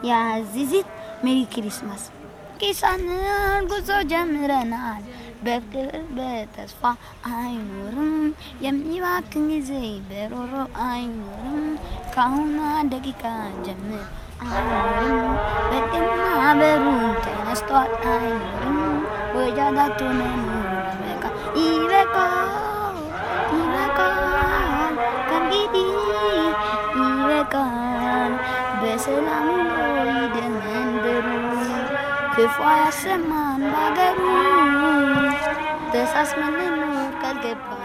ያዚዚት ሜሪ ክሪስማስ ኪሳንን ጉዞ ጀምረናል። በፍቅር በተስፋ አይኖርም የሚባክን ጊዜ በሮሮ አይኖርም። ከአሁኗ ደቂቃ ጀምር አይኖርም በጤና በሩን ተነስቷል አይኖርም ወጃዳቶ መኖር ይበቃ ይበቃል ይበቃል ከእንግዲህ ይበቃል በሰላም ውሎ ይደር መንደሩ ክፉ ያሰማን ባገሩ ተሳስመን እንኖር ካልገባ